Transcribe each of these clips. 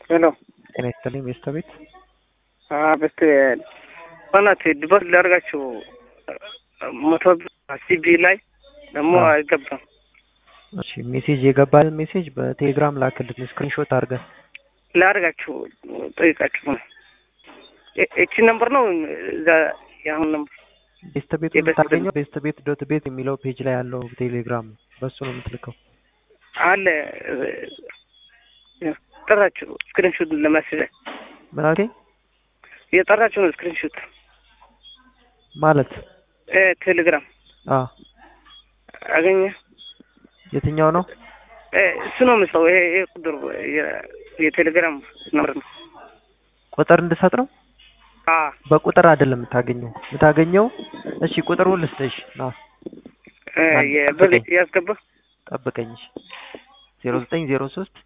ሄሎ ጤና ይስጥልኝ ቤስት ቤት በስት በናት ዲቦት ሊያደርጋችሁ መቶ ሲቢ ላይ ደግሞ አይገባም። እሺ ሜሴጅ የገባልን ሜሴጅ በቴሌግራም ላክልን ስክሪንሾት አድርገን ላደርጋችሁ ጠይቃችሁ ነው። እቺ ነምበር ነው እዛ የአሁን ነምበር ቤስት ቤት የቤስት የምታገኘው ቤስት ቤት ዶት ቤት የሚለው ፔጅ ላይ ያለው ቴሌግራም ነው። በሱ ነው የምትልከው። አለ ጠራችሁ ስክሪንሹት ለማስለ ምን አልከኝ? የጠራችሁ ነው ስክሪንሹት ማለት ቴሌግራም አ አገኘ የትኛው ነው? እሱ ነው ምስለው። ይሄ ይሄ ቁጥር የ- የቴሌግራም ነምበር ነው። ቁጥር እንድሰጥ ነው? አ በቁጥር አይደለም የምታገኘው የምታገኘው። እሺ ቁጥሩን ልስጥሽ ና የብር ያስገባ ጠብቀኝ። ዜሮ ዘጠኝ ዜሮ ሶስት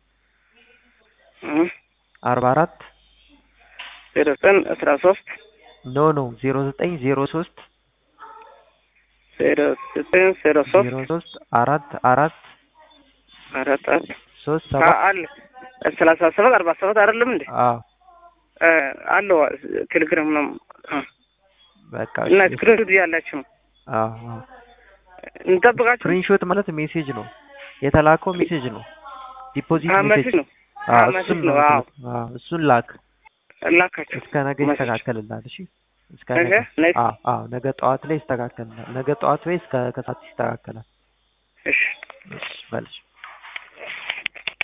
አርባ አራት ዜሮ ዘጠኝ አስራ ሶስት ኖ ኖ ዜሮ ዘጠኝ ዜሮ ሶስት ዜሮ ዘጠኝ ዜሮ ሶስት ዜሮ ሶስት አራት አራት አራት አራት ሶስት አ- ሰባት አለ ሰላሳ ሰባት አርባ ሰባት አይደለም እንዴ? አዎ አ፣ አለው ቴሌግራም ነው አ። በቃ እና ስክሪንሹት ያላችሁ ነው አዎ አዎ እንጠብቃችሁ። ስክሪንሾት ማለት ሜሴጅ ነው የተላከው ሜሴጅ ነው ዲፖዚት አ፣ ሜሴጅ መሴጅ ነው አዎ አ፣ እሱን መሴጅ ነው ነው። አዎ የምትልከው። አዎ እሱን ላክ ላካችሁ እስከ ነገ መሴጅ። ይስተካከልልሃል እሺ እስከ ነገ ነገ ነገ አዎ አዎ ነገ ጠዋት ላይ ይስተካከልልሃል ነገ ጠዋት ወይ እስከ ከሰዓት ይስተካከላል እሺ እሺ በልሽ